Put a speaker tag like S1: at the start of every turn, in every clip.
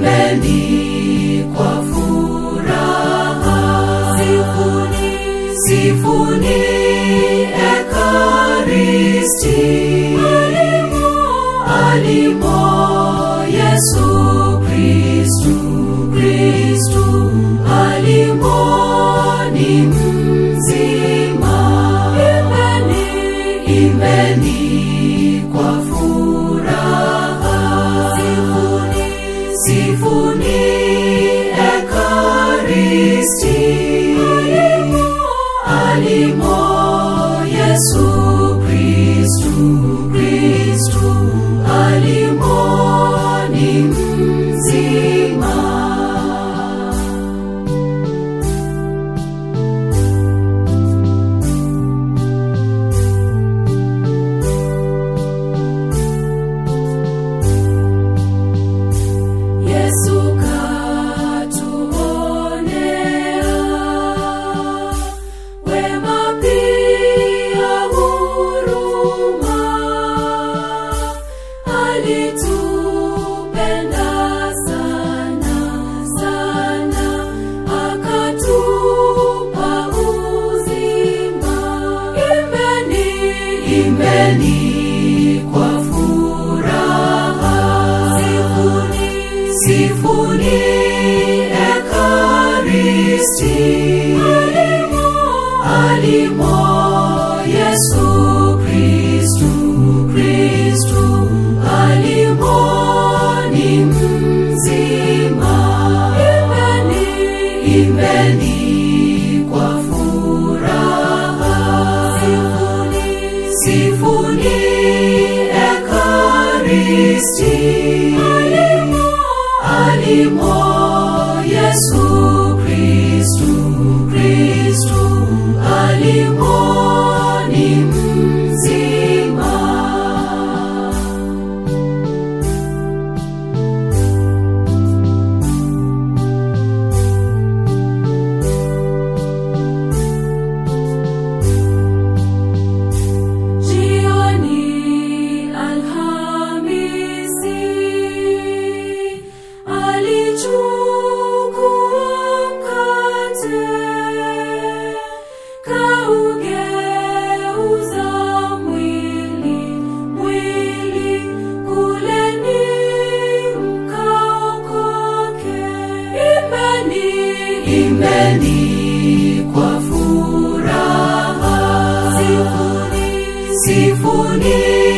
S1: imbeni kwa furaha. Sifuni, sifuni Ekaristi. Alimo, alimo Yesu Kristu, Kristu alimo ni mzima. Imbeni, imbeni kwa furaha. Sifuni, sifuni Ekaristi. Alimo, alimo Yesu Kristu, Kristu alimo ni mzima. Yesu katuonea wema pia huruma, alitupenda sana sana, akatupa uzima. Imbeni, imbeni kwa furaha. Sifuni, sifuni Ekaristi. Alimo, alimo Yesu Kristu, Kristu alimo ni mzima. Imbeni, imbeni kwa furaha. Sifuni, sifuni Ekaristi. Alimo, alimo Yesu Kristu, Kristu alimo ni mzima. Jioni Alhamisi alichukua mkate kaugeuza mwili mwili kuleni mkaokoke. Imbeni, imbeni kwa furaha. Sifuni, sifuni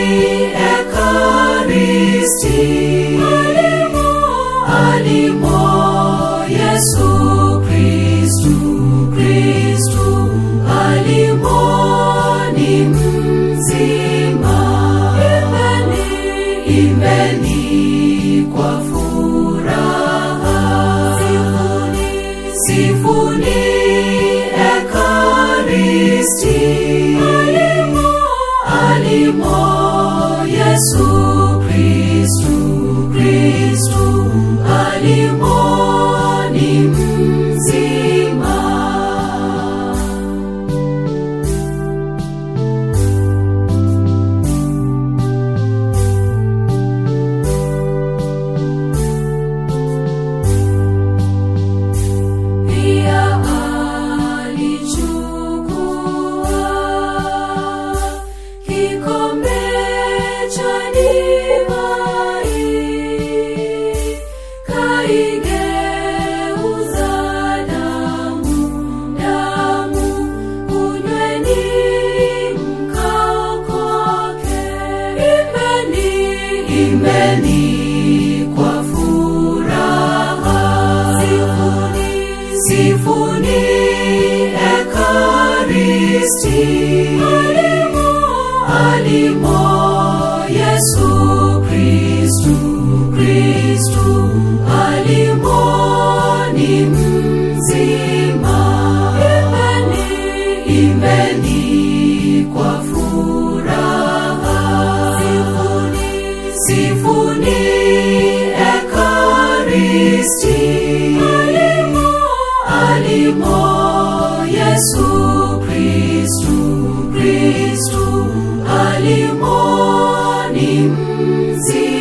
S1: Ekaristi. Alimo, alimo Yesu Kristu, Kristu alimo ni mzima. Imbeni, imbeni kwa furaha. Sifuni, sifuni Ekaristi. Alimo, alimo Yesu Kristu, Kristu alimo ni mzima. Pia alichukua kikombe cha divai, kaigeuza damu, damu, kunyweni mkaokoke. Imbeni, imbeni kwa furaha. Sifuni, sifuni Ekaristi. Alimo, alimo Yesu Kristu, Kristu alimo ni mzima. Imbeni, imbeni kwa furaha. Sifuni, sifuni Ekaristi. Alimo, alimo Yesu Kristu, Kristu alimo ni mzima.